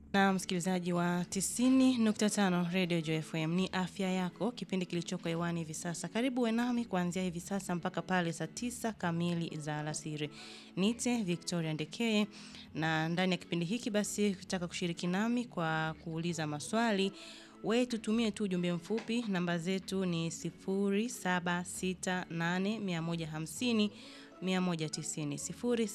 Na msikilizaji wa 90.5 Radio Joy FM ni afya yako, kipindi kilichoko hewani hivi sasa. Karibu uwe nami kuanzia hivi sasa mpaka pale saa tisa kamili za alasiri. Nite Victoria Ndekeye, na ndani ya kipindi hiki basi ukitaka kushiriki nami kwa kuuliza maswali we tutumie tu ujumbe mfupi. Namba zetu ni 0768150150 190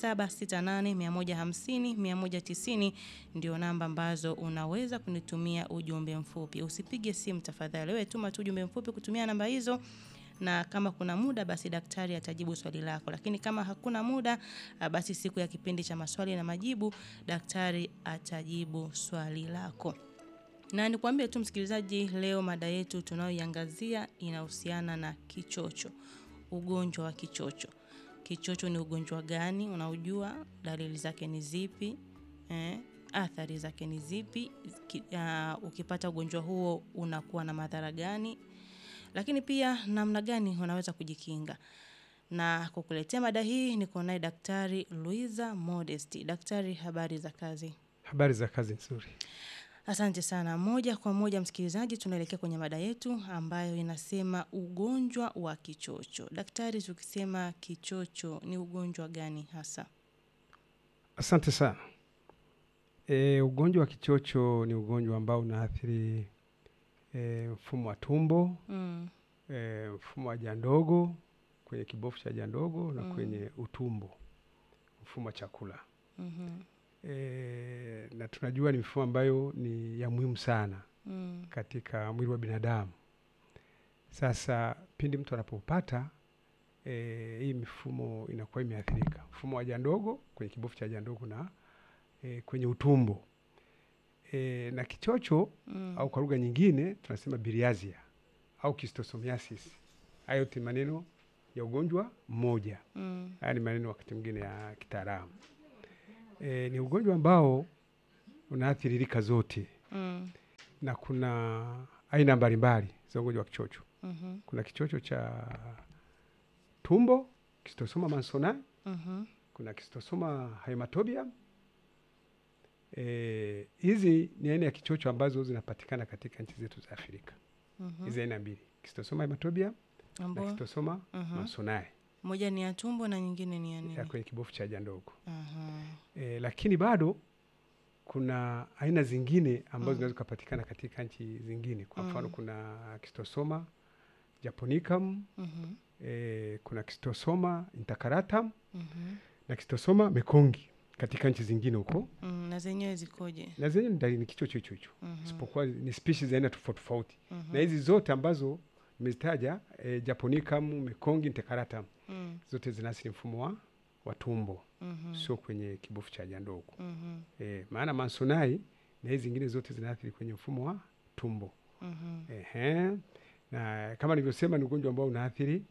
0768150150 190 ndio namba ambazo unaweza kunitumia ujumbe mfupi. Usipige simu tafadhali, wewe tuma tu ujumbe mfupi kutumia namba hizo, na kama kuna muda basi daktari atajibu swali lako, lakini kama hakuna muda basi siku ya kipindi cha maswali na majibu daktari atajibu swali lako. Na nikwambie tu msikilizaji, leo mada yetu tunayoiangazia inahusiana na kichocho, ugonjwa wa kichocho. Kichocho ni ugonjwa gani? Unaujua? Dalili zake ni zipi? Eh, athari zake ni zipi? Ki, uh, ukipata ugonjwa huo unakuwa na madhara gani? Lakini pia namna gani unaweza kujikinga? Na kukuletea mada hii niko naye Daktari Luiza Modesti. Daktari, habari za kazi? Habari za kazi nzuri. Asante sana. Moja kwa moja, msikilizaji, tunaelekea kwenye mada yetu ambayo inasema ugonjwa wa kichocho. Daktari, tukisema kichocho ni ugonjwa gani hasa? Asante sana. E, ugonjwa wa kichocho ni ugonjwa ambao unaathiri e, mfumo wa tumbo Mm, e, mfumo wa haja ndogo kwenye kibofu cha haja ndogo na Mm. kwenye utumbo, mfumo wa chakula mhm, e, na tunajua ni mifumo ambayo ni ya muhimu sana mm, katika mwili wa binadamu. Sasa pindi mtu anapopata e, hii mifumo inakuwa imeathirika, mfumo wa haja ndogo kwenye kibofu cha haja ndogo na e, kwenye utumbo e, na kichocho mm, au kwa lugha nyingine tunasema biliazia au kistosomiasis. Hayo yote ni maneno ya ugonjwa mmoja. mm, Haya ni maneno wakati mwingine ya kitaalamu. E, ni ugonjwa ambao unaathiri rika zote mm, na kuna aina mbalimbali za ugonjwa wa kichocho. mhm, Kuna kichocho cha tumbo, kistosoma mansonai, mhm, kuna kistosoma hematobium. Eh, hizi ni aina ya kichocho ambazo zinapatikana katika nchi zetu za Afrika. mhm. Hizi aina mbili, kistosoma hematobium na Ambao kistosoma mhm. mansonai moja ni ya tumbo na nyingine ni ya nini? ya kwenye kibofu cha haja ndogo. Aha. E, lakini bado kuna aina zingine ambazo Mm. zinaweza kupatikana katika nchi zingine. Kwa mfano Mm. kuna kistosoma japonicum, Mhm, e, kuna kistosoma intercalatum mhm, na kistosoma mekongi katika nchi zingine huko, mm, na zenyewe zikoje? na zenye ni dalili ni kichocho hicho hicho, Mhm, isipokuwa ni species za aina tofauti tofauti, mhm, na hizi zote ambazo nimezitaja e, japonicum, mekongi, intercalatum mm, zote zinaathiri mfumo wa, wa tumbo, mhm, sio kwenye kibofu cha haja ndogo. mhm, E, maana mansonai na hizi zingine zote zinaathiri kwenye mfumo wa tumbo. mhm, Ehe. Na kama nilivyosema ni ugonjwa ambao unaathiri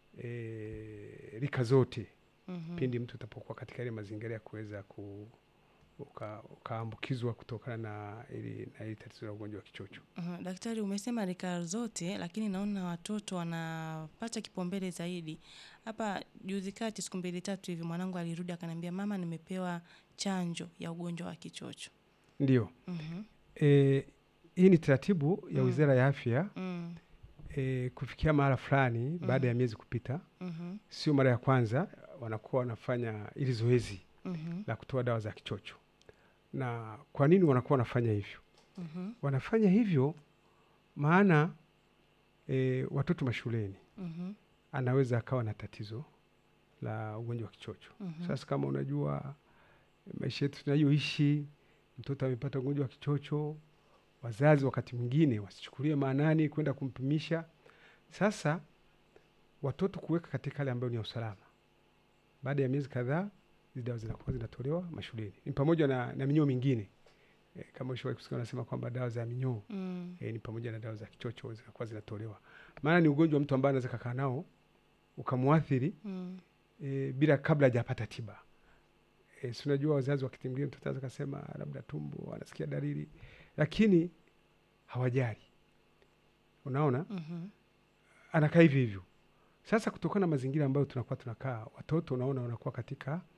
e, rika zote mhm. pindi mtu utapokuwa katika ile mazingira ya kuweza ku uka- ukaambukizwa kutokana na ili na ili tatizo la ugonjwa wa kichocho. Aha, Daktari, umesema rika zote, lakini naona watoto wanapata kipaumbele zaidi. Hapa juzi kati, siku mbili tatu hivi, mwanangu alirudi akaniambia, mama, nimepewa chanjo ya ugonjwa wa kichocho. Ndio. Mhm, E, hii ni taratibu ya Mm. Wizara ya Afya mm, e, kufikia mahala fulani baada ya miezi kupita, mhm, sio mara ya kwanza wanakuwa wanafanya ili zoezi mhm, la kutoa dawa za kichocho. Na kwa nini wanakuwa wanafanya hivyo? mhm, Wanafanya hivyo maana e, watoto mashuleni mhm, anaweza akawa na tatizo la ugonjwa wa kichocho. mhm, Sasa kama unajua maisha yetu tunayoishi, mtoto amepata ugonjwa wa kichocho, wazazi wakati mwingine wasichukulie maanani kwenda kumpimisha. Sasa watoto kuweka katika hali ambayo ni ya usalama, baada ya miezi kadhaa hizi dawa zinakuwa zinatolewa mashuleni, ni pamoja na, na minyoo mingine e, kama ushawahi kusikia wanasema kwamba dawa za minyoo mm, e, ni pamoja na dawa za kichocho zinakuwa zinatolewa, maana ni ugonjwa mtu ambaye anaweza kakaa nao ukamwathiri mm, e, bila kabla hajapata tiba. E, si unajua wazazi wakati mwingine mtoto anaweza kasema labda tumbo, anasikia dalili, lakini hawajali. Unaona, mhm, anakaa hivi hivyo. Sasa kutokana na mazingira ambayo tunakuwa tunakaa, watoto unaona wanakuwa katika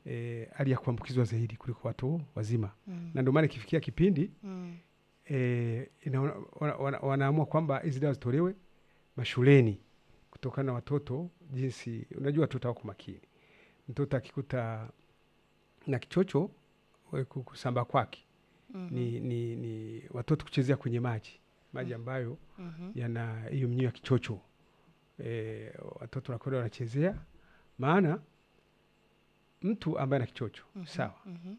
eh, hali ya kuambukizwa zaidi kuliko watu wazima, Mm. na ndio maana ikifikia kipindi Mm. eh, ina, wana, wana, wanaamua kwamba hizi dawa zitolewe mashuleni kutokana na watoto jinsi, unajua watoto wako makini. Mtoto akikuta na kichocho we ku- kusambaa kwake Mhm. ni, ni, ni watoto kuchezea kwenye maji maji ambayo Mhm. yana hiyo mnyoo ya kichocho e, watoto wanakwenda wanachezea, maana mtu ambaye ana kichocho Mhm. sawa, Mhm.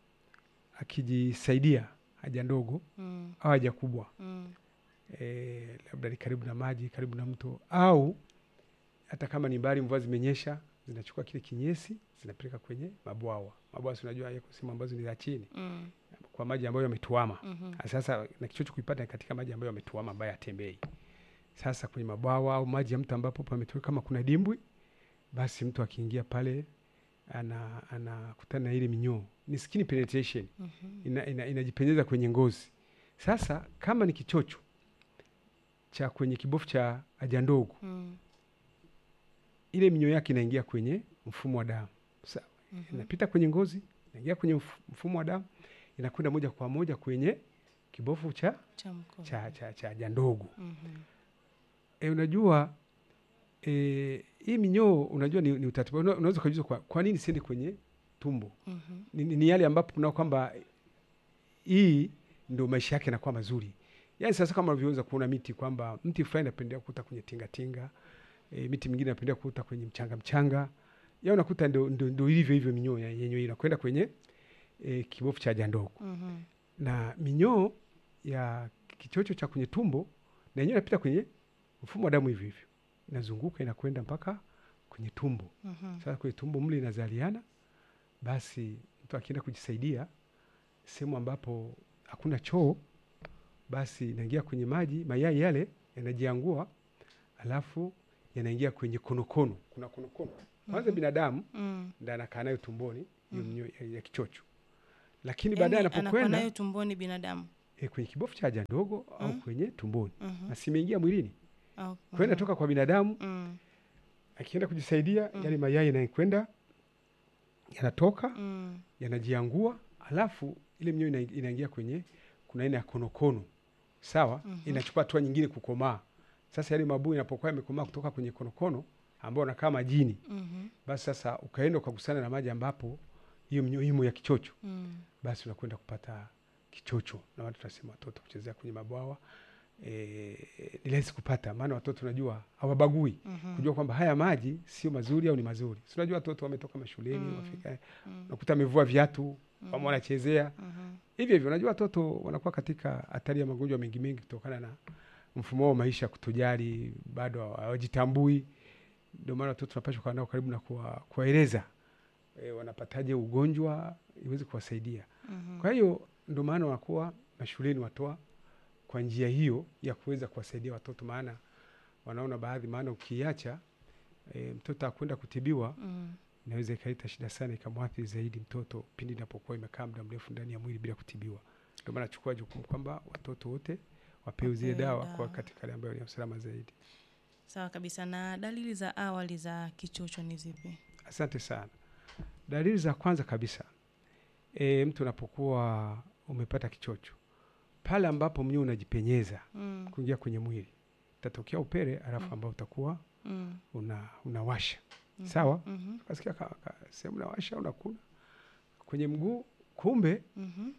akijisaidia haja ndogo Mm. au haja kubwa Mm. e, labda ni karibu na maji, karibu na mto, au hata kama ni mbali, mvua zimenyesha, zinachukua kile kinyesi zinapeleka kwenye mabwawa. Mabwawa si unajua yako sehemu ambazo ni za chini, Mm. kwa maji ambayo yametuama. Mhm. Sasa na kichocho kuipata katika maji ambayo yametuama, ambayo yatembei. Sasa kwenye mabwawa au maji ya mto ambapo pametoweka, kama kuna dimbwi, basi mtu akiingia pale ana anakutana na ile minyoo, ni skin penetration Mhm. ina, ina, inajipenyeza kwenye ngozi. Sasa kama ni kichocho cha kwenye kibofu cha haja ndogo, Mm. ile minyoo yake inaingia kwenye mfumo wa damu, sawa, Mhm. inapita kwenye ngozi, inaingia kwenye mf- mfumo wa damu, inakwenda moja kwa moja kwenye kibofu cha Cha mkojo. cha cha cha haja ndogo. Mhm. E, unajua e, hii minyoo unajua ni, ni utaratibu. Una- Unaweza ukajiuliza kwa, kwa nini siende kwenye tumbo? Mhm. Ni, ni, ni yale ambapo unao kwamba hii ndio maisha yake yanakuwa mazuri. Yaani sasa kama unavyoweza kuona miti kwamba mti fulani inapendelea kuota kwenye tingatinga e, miti mingine inapendelea kuota kwenye mchanga mchanga. Ya unakuta ndio ndio ndio ilivyo hivyo minyoo ya- yenyewe inakwenda kwenye e, kibofu cha haja ndogo Mhm. na minyoo ya kichocho cha kwenye tumbo na yenyewe inapita kwenye mfumo wa damu hivyo hivyo, inazunguka inakwenda mpaka kwenye tumbo. Mhm. Sasa kwenye tumbo mle inazaliana, basi mtu akienda kujisaidia sehemu ambapo hakuna choo, basi inaingia kwenye maji, mayai yale yanajiangua, alafu yanaingia kwenye konokono. Kuna konokono kwanza, Mhm. binadamu Mm. ndo anakaa nayo tumboni hiyo Mhm. minyoo ya, ya kichocho, lakini Yaani baadaye anakuwa anapokwenda nayo tumboni binadamu. e, kwenye kibofu cha haja ndogo au Mm. kwenye tumboni Mhm. na simeingia mwilini Au- kwenda mhm. toka kwa binadamu, Mm. akienda kujisaidia Mm. yale mayai yanakwenda yanatoka Mm. yanajiangua, alafu ile minyoo ina- inaingia kwenye kuna aina ya konokono sawa, Mhm. inachukua hatua nyingine kukomaa. Sasa yale mabuu inapokuwa yamekomaa kutoka kwenye konokono ambao unakaa majini, Mhm. basi sasa ukaenda ukagusana na maji ambapo hiyo minyoo imo ya kichocho, Mm. basi unakwenda kupata kichocho, na watu tunasema watoto kuchezea kwenye mabwawa e, ni rahisi kupata, maana watoto unajua hawabagui Mhm. kujua kwamba haya maji sio mazuri au ni mazuri. Si unajua watoto wametoka mashuleni Mm. wafika, Mm. unakuta amevua viatu Mhm. ama wanachezea Mhm. hivyo hivyo. Unajua watoto wanakuwa katika hatari ya magonjwa mengi mengi kutokana na mfumo wao wa maisha kutojali, bado hawajitambui. Ndio maana watoto tunapaswa kuwa nao karibu na kuwa- kuwaeleza e, wanapataje ugonjwa iweze kuwasaidia. Mhm. Kwa hiyo ndio maana wanakuwa mashuleni watoa kwa njia hiyo ya kuweza kuwasaidia watoto, maana wanaona baadhi, maana ukiacha e, mtoto akwenda kutibiwa Mm. inaweza ikaleta shida sana, ikamwathiri zaidi mtoto pindi inapokuwa imekaa muda mrefu ndani ya mwili bila kutibiwa. Ndio maana nachukua jukumu kwamba watoto wote wapewe zile Wapewe dawa dawa. kwa katika hali ambayo ni ya usalama zaidi. Sawa kabisa. Na dalili za awali za kichocho ni zipi? Asante sana. Dalili za kwanza kabisa, e, mtu unapokuwa umepata kichocho, pale ambapo mnyoo unajipenyeza Mm. kuingia kwenye mwili, utatokea upele alafu Mm. ambao utakuwa Mm. una, unawasha Mhm. Sawa. Mhm. ukasikia ka- ka- sehemu nawasha unakuna kwenye mguu, kumbe Mhm.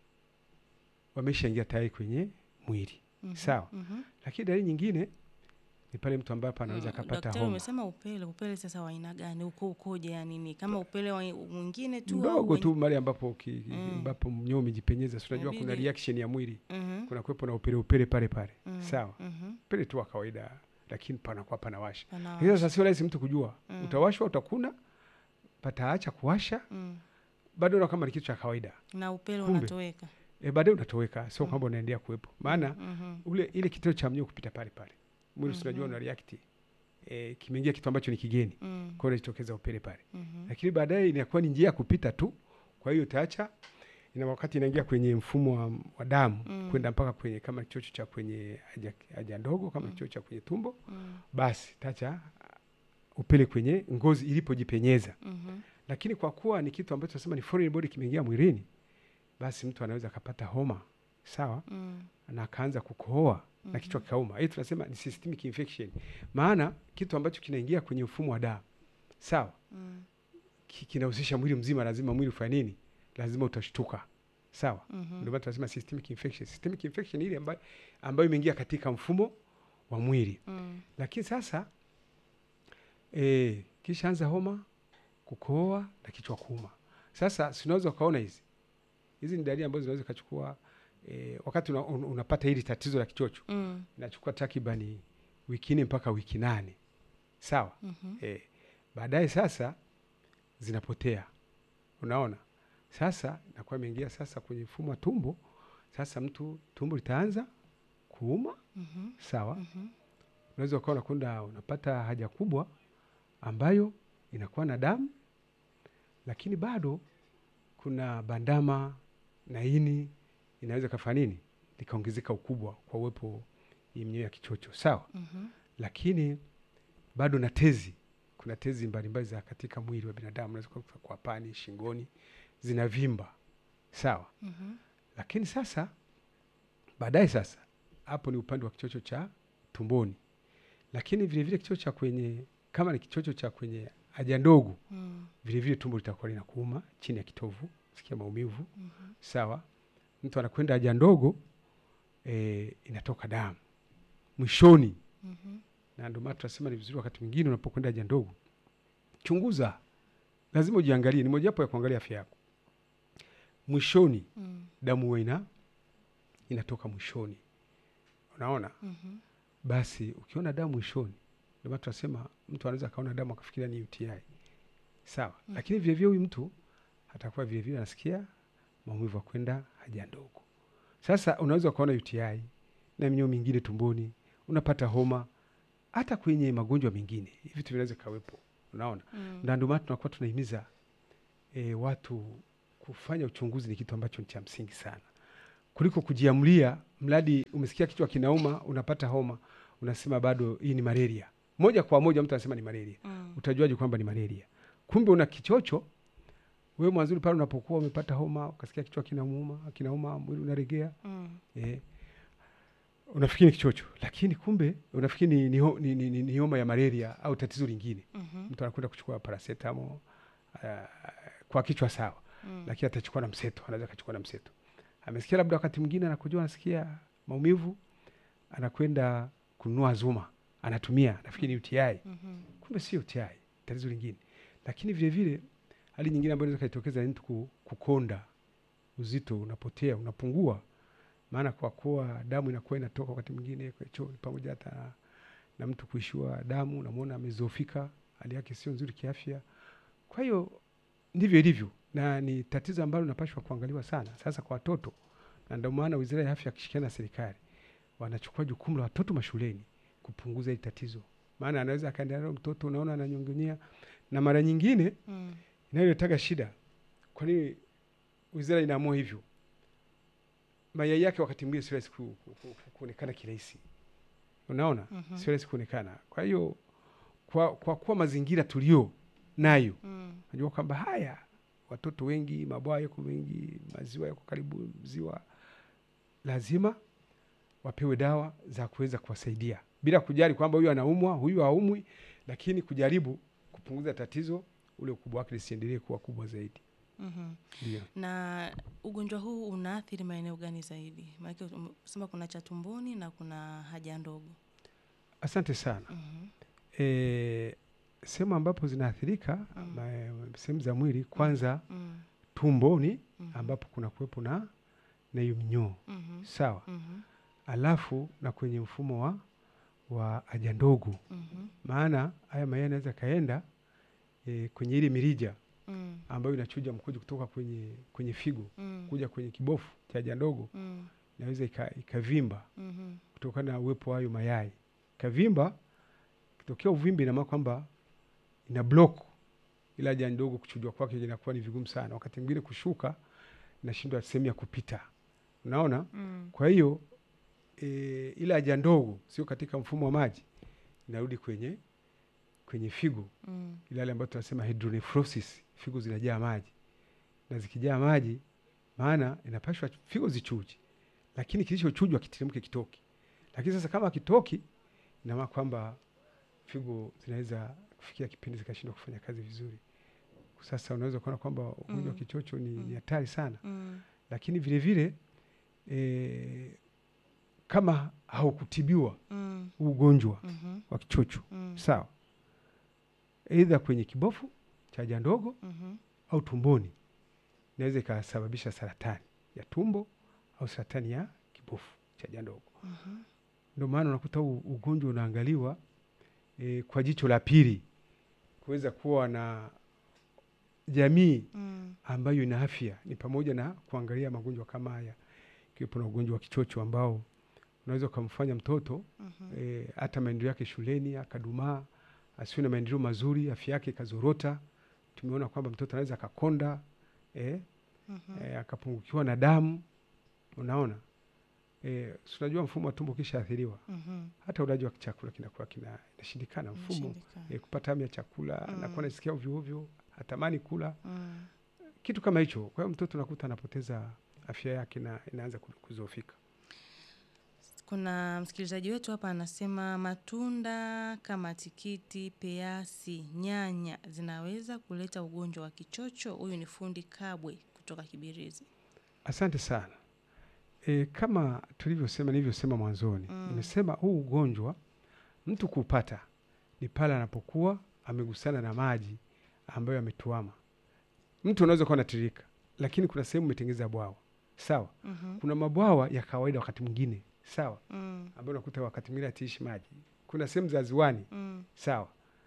wameshaingia tayari kwenye mwili. Mhm. Sawa. Mhm. Lakini dalili nyingine ni pale mtu ambapo anaweza Mm, akapata Daktari, homa umesema upele. Upele sasa wa aina gani? Uko ukoje? Yani ni kama upele wa mwingine tu au mdogo wenye- tu, mali ambapo ki- Mm. ambapo mnyoo umejipenyeza, si unajua kuna Inabidi- reaction ya mwili, Mhm. kuna kuwepo na upele upele pale pale. Mm. Sawa, Mhm. upele tu wa kawaida, lakini panakuwa panawasha. Pana- Lakini sasa sio rahisi mtu kujua, Mm. utawashwa, utakuna, pataacha kuwasha, Mm. bado na kama ni kitu cha kawaida na upele Kumbe. unatoweka. e, baadaye unatoweka, sio Mm. kwamba unaendelea kuwepo, maana Mhm. ule ile kitendo cha mnyoo kupita pale pale mwili mm unajua Mhm. una react e, kimeingia kitu ambacho ni kigeni, Mm. kwa hiyo inajitokeza upele pale, Mhm. lakini baadaye inakuwa ni njia ya kupita tu, kwa hiyo utaacha ina wakati inaingia kwenye mfumo wa, wa damu Mm. kwenda mpaka kwenye kama kichocho cha kwenye haja, haja ndogo kama Mm. kichocho cha kwenye tumbo, Mm. basi tacha upele kwenye ngozi ilipojipenyeza, Mhm. lakini kwa kuwa ni kitu ambacho tunasema ni foreign body kimeingia mwilini, basi mtu anaweza akapata homa sawa, Mm. na akaanza kukohoa na Mhm. kichwa kikauma. Hii tunasema ni systemic infection, maana kitu ambacho kinaingia kwenye mfumo wa damu sawa, Mm. ki- kinahusisha mwili mzima, lazima mwili ufanye nini? Lazima utashtuka sawa. Mhm. Ndio maana tunasema systemic infection. Systemic infection ni ile ambayo, ambayo imeingia katika mfumo wa mwili Mm. lakini sasa e, kisha anza homa, kukohoa na kichwa kuuma. Sasa si unaweza ukaona hizi hizi ni dalili ambazo zinaweza ikachukua e, wakati una, un, unapata hili tatizo la kichocho Mm. inachukua takribani wiki nne mpaka wiki nane sawa. Mhm. E, baadaye sasa zinapotea, unaona. Sasa inakuwa imeingia sasa kwenye mfumo wa tumbo. Sasa mtu tumbo litaanza kuuma, Mhm. sawa Mhm. unaweza ukawa unakwenda unapata haja kubwa ambayo inakuwa na damu, lakini bado kuna bandama na ini inaweza kafanya nini likaongezeka ukubwa kwa uwepo hii mnyoo ya kichocho sawa. Mhm. Lakini bado na tezi, kuna tezi mbalimbali za katika mwili wa binadamu, unaweza kukuta kwa pani, shingoni zinavimba sawa. Mhm. Lakini sasa baadaye sasa hapo ni upande wa kichocho cha tumboni, lakini vile vile kichocho cha kwenye kama ni kichocho cha kwenye haja ndogo, Mm. vile vile tumbo litakuwa linakuuma chini ya kitovu, sikia maumivu Mhm. sawa. Mtu anakwenda haja ndogo e, inatoka damu mwishoni, Mhm. na ndio maana tunasema ni vizuri wakati mwingine unapokwenda haja ndogo, chunguza, lazima ujiangalie. Ni mojawapo ya kuangalia afya yako. Mwishoni Mm. damu huwa ina inatoka mwishoni, unaona. Mhm. Basi ukiona damu mwishoni, ndio maana tunasema mtu anaweza akaona damu akafikiria ni UTI sawa, Mhm. lakini vilevile huyu mtu atakuwa vilevile anasikia maumivu ya kwenda haja ndogo. Sasa unaweza ukaona UTI na minyoo mingine tumboni, unapata homa, hata kwenye magonjwa mengine hivi vitu vinaweza kawepo, unaona Mm. na ndio maana tunakuwa tunahimiza e, watu kufanya uchunguzi. Ni kitu ambacho ni cha msingi sana kuliko kujiamulia, mradi umesikia kichwa kinauma, unapata homa, unasema bado hii ni malaria. Moja kwa moja mtu anasema ni malaria. Mm. Utajuaje kwamba ni malaria? Kumbe una kichocho. Wewe mwanzuri pale unapokuwa umepata homa, ukasikia kichwa kinauma, kinauma, mwili unaregea, Mm. eh, unafikiri ni kichocho, lakini kumbe unafikiri ni, ni, ho- ni, ni, ni, ni homa ya malaria au tatizo lingine Mhm. mtu anakwenda kuchukua paracetamol uh, kwa kichwa sawa, Mm. lakini atachukua na mseto, anaweza akachukua na mseto. Amesikia labda wakati mwingine anakujua, anasikia maumivu, anakwenda kununua Zuma, anatumia, nafikiri ni UTI, Mhm. kumbe si UTI, tatizo lingine. Lakini vile vile hali nyingine ambayo inaweza kaitokeza ni mtu ku- kukonda, uzito unapotea, unapungua, maana kwa kuwa damu inakuwa inatoka wakati mwingine kwa chooni, pamoja hata na, na mtu kuishiwa damu, unamwona amezofika, hali yake sio nzuri kiafya. Kwa hiyo ndivyo ilivyo, na ni tatizo ambalo linapaswa kuangaliwa sana, sasa kwa watoto, na ndio maana Wizara ya Afya akishirikiana na serikali wanachukua jukumu la watoto mashuleni kupunguza hili tatizo, maana anaweza akaendelea nalo mtoto, unaona ananyongonyea, na mara nyingine Mm. inayoletaga shida. Kwa nini wizara inaamua hivyo? Mayai yake wakati mwingine sio rahisi ku- ku- ku- kuonekana kirahisi, unaona, Mhm. sio rahisi kuonekana. Kwa hiyo kwa, kwa kuwa mazingira tulio nayo Mm. najua kwamba haya watoto wengi, mabwawa yako mengi, maziwa yako karibu ziwa, lazima wapewe dawa za kuweza kuwasaidia bila kujali kwamba huyu anaumwa, huyu haumwi, lakini kujaribu kupunguza tatizo, ule ukubwa wake lisiendelee kuwa kubwa zaidi. Mhm. Ndio. na ugonjwa huu unaathiri maeneo gani zaidi? Maanake umesema kuna cha tumboni na kuna haja ndogo. Asante sana. Mhm. E, sehemu ambapo zinaathirika Mm. ma- sehemu za mwili, kwanza Mm. tumboni Mhm. ambapo kuna kuwepo na na hiyo minyoo Mhm. sawa, Mhm. alafu na kwenye mfumo wa wa haja ndogo, Mhm. maana haya mayai yanaweza kaenda e, kwenye ile mirija Mm. ambayo inachuja mkojo kutoka kwenye kwenye figo Mm. kuja kwenye kibofu cha haja ndogo, Mm. inaweza ika- ikavimba Mhm. kutokana na uwepo wa hayo mayai. Kavimba, kitokea uvimbe, ina maana kwamba ina block ile haja ndogo, kuchujwa kwake inakuwa ni vigumu sana, wakati mwingine kushuka inashindwa sehemu ya kupita, unaona. Mm. Kwa hiyo e, ile haja ndogo sio katika mfumo wa maji, inarudi kwenye kwenye figo Mm. ile hali ambayo tunasema hydronephrosis, figo zinajaa maji, na zikijaa maji, maana inapashwa figo zichuje, lakini kilichochujwa kiteremke kitoki. Lakini sasa kama kitoki, ina maana kwamba figo zinaweza kufikia kipindi zikashindwa kufanya kazi vizuri. Sasa unaweza kuona kwamba ugonjwa wa Mm. kichocho ni Mm. ni hatari sana, Mm. lakini vile vile e, kama haukutibiwa Mm. huu ugonjwa Mhm. wa kichocho Mm. sawa, aidha kwenye kibofu cha haja ndogo Mhm. au tumboni, inaweza ikasababisha saratani ya tumbo au saratani ya kibofu cha haja ndogo. Mhm. Ndio maana unakuta huu ugonjwa unaangaliwa e, kwa jicho la pili, kuweza kuwa na jamii Mm. ambayo ina afya, ni pamoja na kuangalia magonjwa kama haya, ikiwepo na ugonjwa wa kichocho ambao unaweza ukamfanya mtoto Mhm. e, hata maendeleo yake shuleni akadumaa, asiwe na maendeleo mazuri, afya yake ikazorota. Tumeona kwamba mtoto anaweza akakonda e, Mhm. e, akapungukiwa na damu. Unaona e, si unajua mfumo wa tumbo kisha athiriwa, Mhm. hata ulaji wa chakula kinakuwa kina inashindikana mfumo Inashindikana. e, kupata hamu ya chakula Mm. anakuwa anasikia ovyo ovyo, hatamani kula Mm. kitu kama hicho. Kwa hiyo mtoto nakuta anapoteza afya yake na inaanza ku- kuzofika. Kuna msikilizaji wetu hapa anasema matunda kama tikiti, peasi, nyanya zinaweza kuleta ugonjwa wa kichocho. Huyu ni fundi Kabwe kutoka Kibirizi. Asante sana. E, kama tulivyosema nilivyosema mwanzoni Mm. nimesema huu ugonjwa mtu kupata ni pale anapokuwa amegusana na maji ambayo yametuama. Mtu unaweza kuwa anatiririka, lakini kuna sehemu umetengeza bwawa sawa. Mhm. Kuna mabwawa ya kawaida wakati mwingine sawa, Mm. ambayo unakuta wakati mwingine atiishi maji. Kuna sehemu za ziwani Mm. sawa.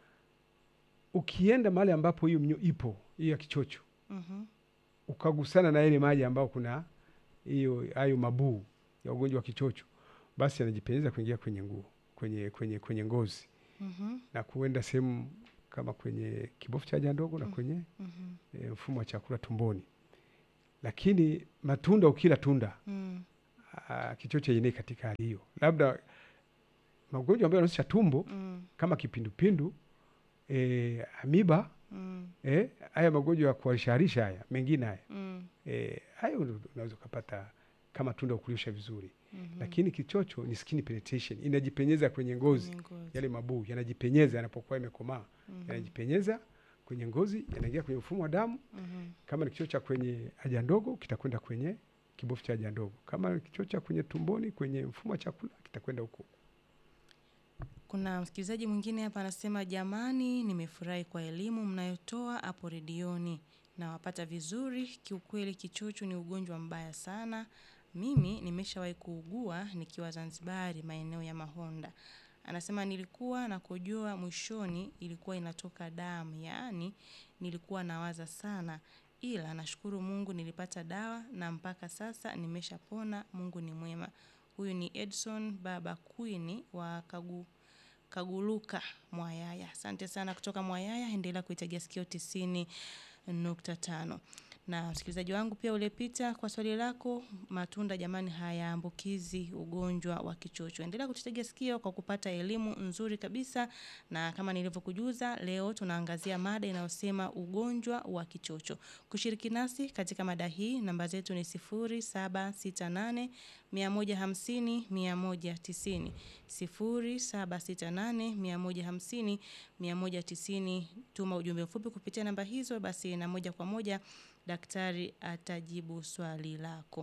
Ukienda mahali ambapo hiyo mnyo ipo hiyo ya kichocho Mhm. ukagusana na ile maji ambao kuna hiyo hayo mabuu ya ugonjwa wa kichocho, basi anajipenyeza kuingia kwenye nguo kwenye, kwenye, kwenye ngozi Mhm. na kuenda sehemu kama kwenye kibofu cha haja ndogo na Mm. kwenye Mhm. e, mfumo wa chakula tumboni. Lakini matunda, ukila tunda Mm. aa, kichocho yenyewe katika hali hiyo, labda magonjwa ambayo yanahusisha tumbo Mm. kama kipindupindu e, amiba Mm. e, haya magonjwa ya kuharishaharisha haya mengine haya Mm. Eh, hayo ndo unaweza ukapata kama tunda ukulisha vizuri Mhm. lakini kichocho ni skin penetration, inajipenyeza kwenye ngozi. Kwenye ngozi. Yale mabuu yanajipenyeza yanapokuwa yamekomaa, Mhm. yanajipenyeza kwenye ngozi, yanaingia kwenye mfumo wa damu. Mhm. Kama ni kichocho cha kwenye haja ndogo, kitakwenda kwenye kibofu cha haja ndogo. Kama ni kichocho cha kwenye tumboni, kwenye mfumo wa chakula, kitakwenda huko. Kuna msikilizaji mwingine hapa anasema, jamani, nimefurahi kwa elimu mnayotoa hapo redioni, nawapata vizuri. Kiukweli kichocho ni ugonjwa mbaya sana. Mimi nimeshawahi kuugua nikiwa Zanzibari, maeneo ya Mahonda. Anasema nilikuwa nakojoa, mwishoni ilikuwa inatoka damu, yaani nilikuwa nawaza sana, ila nashukuru Mungu nilipata dawa na mpaka sasa nimeshapona. Mungu ni mwema. Huyu ni Edson Baba Queen wa Kagu Kaguluka Mwayaya. Asante sana kutoka Mwayaya, endelea kuitegea sikio tisini nukta tano. Na msikilizaji wangu pia uliepita kwa swali lako, matunda jamani hayaambukizi ugonjwa wa kichocho. Endelea kututegea sikio kwa kupata elimu nzuri kabisa, na kama nilivyokujuza, leo tunaangazia mada inayosema ugonjwa wa kichocho. Kushiriki nasi katika mada hii, namba zetu ni sifuri saba sita nane mia moja hamsini mia moja tisini sifuri saba sita nane mia moja hamsini mia moja tisini. Tuma ujumbe mfupi kupitia namba hizo, basi na moja kwa moja daktari atajibu swali lako.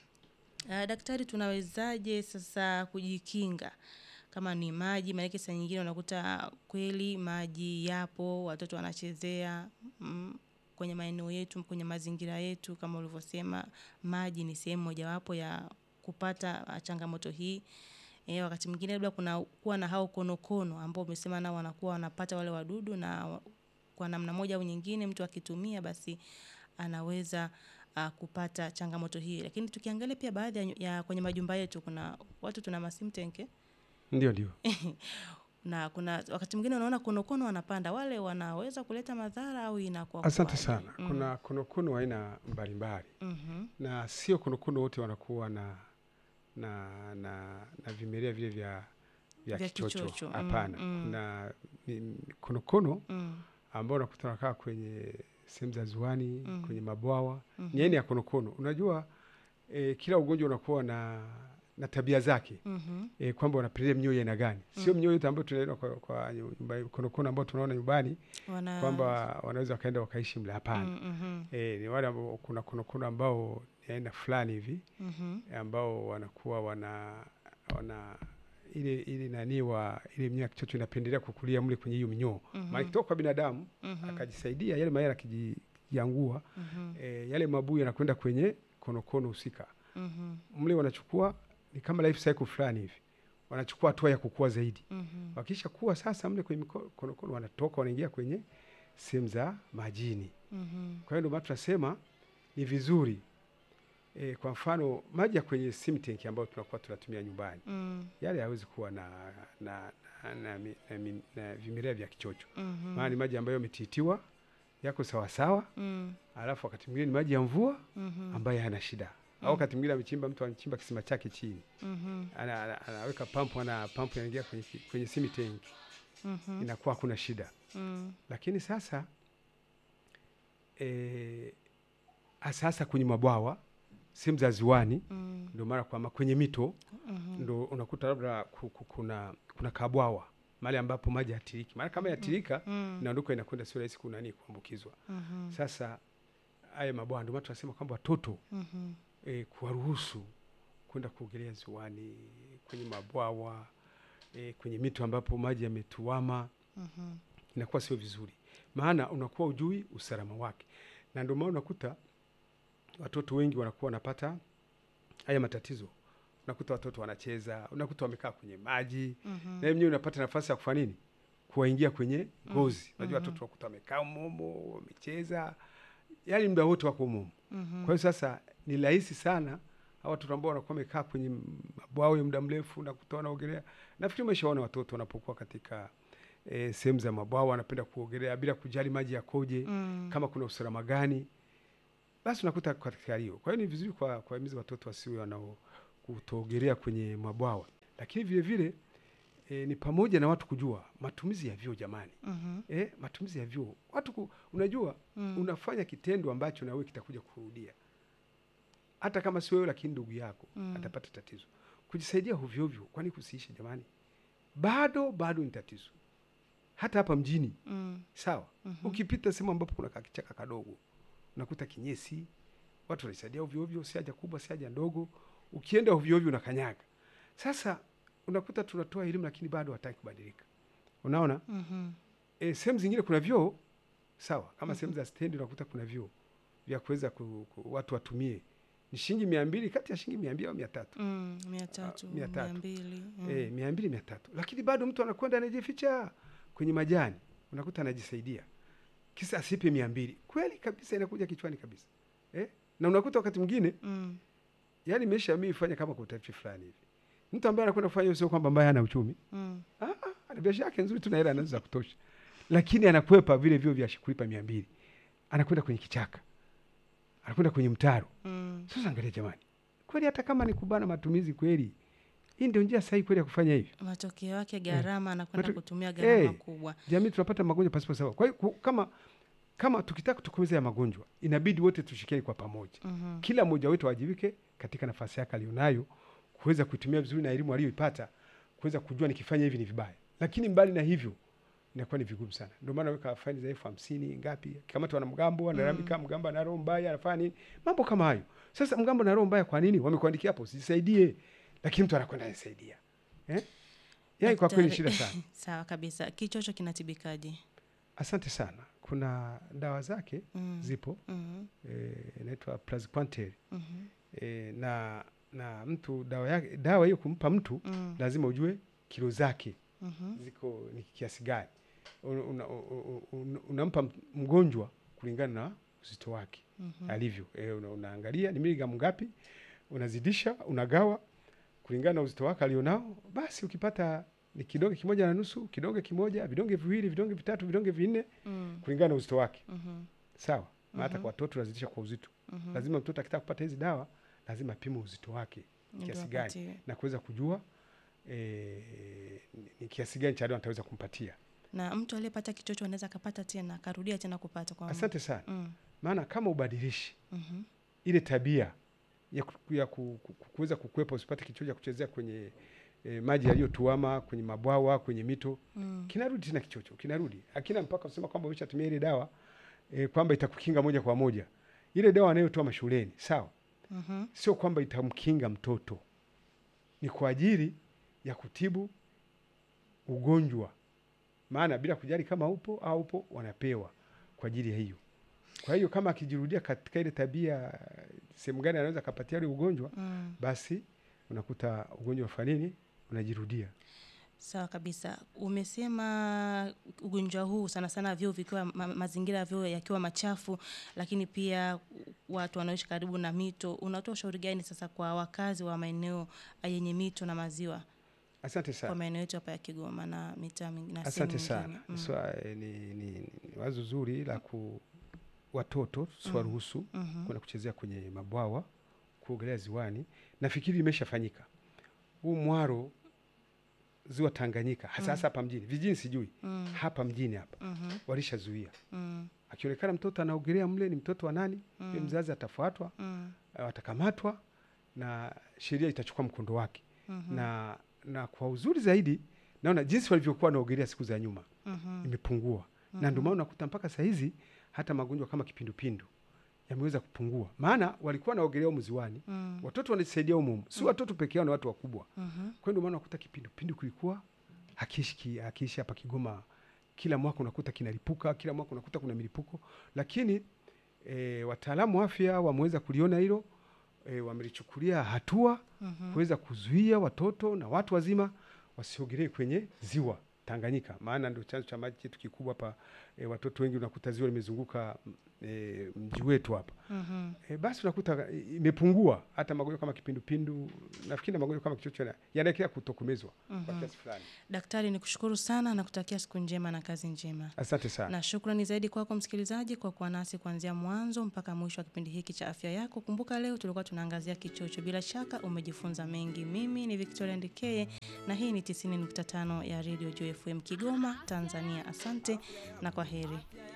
Uh, daktari, tunawezaje sasa kujikinga kama ni maji? Maanake saa nyingine unakuta kweli maji yapo, watoto wanachezea mm, kwenye maeneo yetu, kwenye mazingira yetu, kama ulivyosema, maji ni sehemu mojawapo ya kupata uh, changamoto hii. E, wakati mwingine labda kuna kuwa na hao konokono ambao umesema nao wanakuwa wanapata wale wadudu, na wa- kwa namna moja au nyingine mtu akitumia basi anaweza uh, kupata changamoto hii. Lakini tukiangalia pia baadhi ya, nyu- ya kwenye majumba yetu kuna watu tuna masimtenke Ndio, ndio. na kuna wakati mwingine unaona konokono wanapanda, wale wanaweza kuleta madhara au inakuwa Asante kuwaje? sana. Mm. Kuna konokono aina mbalimbali Mhm. na sio konokono wote wanakuwa na na na, na vimelea vile vya vya Vya kichocho kichocho, mm, hapana. mm. Kuna ni- konokono Mm. ambao unakuta wanakaa kwenye sehemu za ziwani Mm. kwenye mabwawa Mhm. ni aina ya konokono. Unajua e, kila ugonjwa unakuwa na na tabia zake Mhm. e, kwamba wanapendelea mnyoo ya aina gani. Sio mnyoo yote ambayo tunaona kwa, kwa nyumba, konokono ambao tunaona nyumbani Wana kwamba wanaweza wakaenda wakaishi mle, hapana. Mm, mhm. E, ni wale ambao kuna konokono ambao ni aina fulani hivi Mhm. ambao wanakuwa wana wana ile ile nani wa ile mnyoo ya kichocho inapendelea kukulia mle kwenye hiyo minyoo Mhm. maana ikitoka kwa binadamu Mhm. akajisaidia yale mayai akijiangua Mhm. e, yale mabuu yanakwenda kwenye konokono husika Mhm. mle wanachukua ni kama life cycle fulani hivi wanachukua hatua ya kukua zaidi Mhm. wakisha kuwa sasa mle kwenye miko- konokono wanatoka wanaingia kwenye sehemu za majini Mhm. kwa hiyo ndio maana tunasema ni vizuri e, kwa mfano maji ya kwenye sim tank ambayo tunakuwa tunatumia nyumbani Mm. yale hayawezi kuwa na na, na, na, mi- na, mi- na vimelea vya kichocho Mhm. maana ni maji ambayo yametitiwa yako sawasawa Mm. alafu wakati mwingine ni maji ya mvua Mhm. ambayo hayana shida Mm. au wakati mwingine amechimba mtu anachimba kisima chake chini Mhm. ana, ana, anaweka pampu ana pampu inaingia kwenye, ki- kwenye simi tank Mhm. inakuwa hakuna shida Mm. lakini sasa e, sasa kwenye mabwawa sehemu za ziwani Mm. ndio mara kwama kwenye mito Mhm. ndo unakuta labda ku- ku- kuna kuna kabwawa mahali ambapo maji yatiriki maana kama yatirika Mm. inaondoka inakwenda sio rahisi kunani kuambukizwa Mhm. sasa haya mabwawa ndio maana tunasema kwamba watoto Mhm. e, kuwaruhusu kwenda kuogelea ziwani kwenye mabwawa e, kwenye mito ambapo maji yametuama Mhm. inakuwa sio vizuri maana unakuwa ujui usalama wake na ndio maana unakuta watoto wengi wanakuwa wanapata haya matatizo unakuta watoto wanacheza unakuta wamekaa kwenye maji Mhm. na mwenyewe unapata nafasi ya kufanya nini kuwaingia kwenye ngozi unajua mhm. watoto wakuta wamekaa umomo wamecheza yaani muda wote wako umomo Mhm. kwa hiyo sasa ni rahisi sana hawa watoto ambao wanakuwa wamekaa kwenye mabwawa ya muda mrefu nakuta wanaogelea nafikiri umeshaona watoto wanapokuwa katika e, sehemu za mabwawa wanapenda kuogelea bila kujali maji yakoje Mm. kama kuna usalama gani basi unakuta katika hiyo kwa hiyo ni vizuri kwa kuwahimiza watoto wasiwe wanao kutoogelea kwenye mabwawa lakini vile vile e, ni pamoja na watu kujua matumizi ya vyoo jamani Mhm. e, matumizi ya vyoo watu ku, unajua Mm. unafanya kitendo ambacho na wewe kitakuja kurudia hata kama si wewe lakini ndugu yako Mm. atapata tatizo kujisaidia hovyohovyo kwani kusiishe jamani bado bado ni tatizo hata hapa mjini Mm. sawa Mhm. ukipita sehemu ambapo kuna kakichaka kadogo unakuta kinyesi watu wanajisaidia ovyoovyo si haja kubwa si haja ndogo ukienda ovyoovyo unakanyaga sasa unakuta tunatoa elimu lakini bado hataki kubadilika unaona Mhm. e, sehemu zingine kuna vyoo sawa kama sehemu za stendi unakuta kuna vyoo vya kuweza ku, ku, watu watumie ni shilingi mia mbili kati ya shilingi mia mbili au mia tatu Mm. Mia tatu, mia tatu. mia mbili. Mm. Eh, mia mbili mia tatu lakini bado mtu anakwenda anajificha kwenye majani unakuta anajisaidia kisa asipe mia mbili kweli kabisa inakuja kichwani kabisa eh? na unakuta wakati mwingine Mm. yani maisha mii fanya kama kwa utafiti fulani hivi mtu ambaye anakwenda kufanya hiyo sio kwamba ambaye hana uchumi Mm. Ah, ah, ana biashara yake nzuri tu na hela anazo za kutosha lakini anakwepa vile vyo vya kulipa mia mbili anakwenda kwenye kichaka anakwenda kwenye mtaro Mm. sasa angalia jamani kweli hata kama ni kubana matumizi kweli hii ndio njia sahihi kweli ya kufanya hivyo Matokeo yake gharama anakwenda Mato- kutumia gharama Eh. kubwa. jamii tunapata magonjwa pasipo sababu kwa hiyo ku- kama kama tukitaka kutokomeza ya magonjwa inabidi wote tushikiane kwa pamoja Mhm. kila mmoja wetu awajibike katika nafasi yake alionayo kuweza kuitumia vizuri na elimu aliyoipata kuweza kujua nikifanya hivi ni vibaya lakini mbali na hivyo inakuwa ni vigumu sana ndio maana weka faini za elfu hamsini ngapi kama wana mgambo analalamika mgambo ana roho mbaya anafanya nini mambo kama hayo sasa mgambo na roho mbaya kwa nini wamekuandikia hapo usisaidie lakini mtu anakwenda anasaidia eh? yani kwa kweli ni shida Daktari- sana Sawa kabisa. Kichocho kinatibikaje? asante sana kuna dawa zake Mm. zipo Mhm. eh, inaitwa praziquantel Mhm. e, na na mtu dawa yake dawa hiyo kumpa mtu Mm. lazima ujue kilo zake Mhm. ziko ni kiasi gani una, una, una, unampa m- mgonjwa kulingana na uzito wake Mhm. alivyo e, una, unaangalia ni miligramu ngapi unazidisha unagawa kulingana na uzito wake alionao basi ukipata ni kidonge kimoja na nusu kidonge kimoja vidonge viwili vidonge vitatu vidonge vinne Mm. kulingana na uzito wake Mhm. sawa na hata Mhm. kwa watoto unazidisha kwa uzito Mhm. lazima mtoto akitaka kupata hizi dawa lazima apime uzito wake Ndio kiasi gani apatiwe. na kuweza kujua e, ni kiasi gani cha dawa nitaweza kumpatia. Na mtu aliyepata kichocho anaweza akapata tena akarudia tena kupata kwa Asante sana. mm. Maana kama ubadilishi mhm. ile tabia ya, ku, ya ku, ku, ku- kuweza kukwepa usipate kichocho cha kuchezea kwenye e, maji yaliyotuama kwenye mabwawa kwenye mito Mm. kinarudi tena kichocho kinarudi akina mpaka kusema kwamba umeshatumia ile dawa e, kwamba itakukinga moja kwa moja ile dawa anayotoa mashuleni sawa Mhm. sio kwamba itamkinga mtoto ni kwa ajili ya kutibu ugonjwa maana bila kujali kama upo au upo wanapewa kwa ajili ya hiyo kwa hiyo kama akijirudia katika ile tabia sehemu gani anaweza akapatia ule ugonjwa Mm. basi unakuta ugonjwa wa fanini unajirudia Sawa kabisa. Umesema ugonjwa huu sana sana vyoo vikiwa ma, mazingira ya vyoo yakiwa machafu, lakini pia watu wanaoishi karibu na mito. Unatoa ushauri gani sasa kwa wakazi wa maeneo yenye mito na maziwa asante kwa sana maeneo yetu hapa ya Kigoma na mitaa mingine na asante sehemu sana nyingine? Mm. Swa, eh, ni, ni, ni wazo zuri la ku watoto siwaruhusu Mhm. kwenda kuchezea kwenye mabwawa kuogelea ziwani nafikiri imeshafanyika huu mwaro ziwa tanganyika hasa hasa hapa mjini vijijini sijui Mm. hapa mjini hapa Mhm. walishazuia Mm. akionekana mtoto anaogelea mle ni mtoto wa nani mm. mzazi atafuatwa Mm. eh, atakamatwa na sheria itachukua mkondo wake Mhm. na na kwa uzuri zaidi naona jinsi walivyokuwa wanaogelea siku za nyuma Mhm. imepungua na ndio maana unakuta mpaka saa hizi hata magonjwa kama kipindupindu yameweza kupungua maana walikuwa wanaogelea humu ziwani Mm. watoto wanajisaidia humu humu si watoto peke yao na watu wakubwa Mhm. kwa hiyo ndio maana unakuta kipindupindu kulikuwa hakiishi hakiishi hapa Kigoma kila mwaka unakuta kinalipuka kila mwaka unakuta kuna milipuko lakini e, wataalamu wa afya wameweza kuliona hilo e, wamelichukulia hatua Mhm. kuweza kuzuia watoto na watu wazima wasiogelee kwenye ziwa Tanganyika, maana ndio chanzo cha maji chetu kikubwa hapa. E, watoto wengi unakuta ziwa limezunguka e, mji wetu hapa Mhm. e, basi unakuta e, imepungua hata magonjwa kama kipindupindu, nafikiri na magonjwa kama kichocho yana- yanaelekea kutokomezwa kwa kiasi fulani. Daktari, ni kushukuru sana na kutakia siku njema na kazi njema. Asante sana. na shukrani zaidi kwako msikilizaji kwa kuwa nasi kuanzia mwanzo mpaka mwisho wa kipindi hiki cha afya yako. Kumbuka leo tulikuwa tunaangazia kichocho. Bila shaka umejifunza mengi. Mimi ni Victoria Ndekeye na hii ni 90.5 ya Radio Joy FM Kigoma, Tanzania. Asante na kwa heri.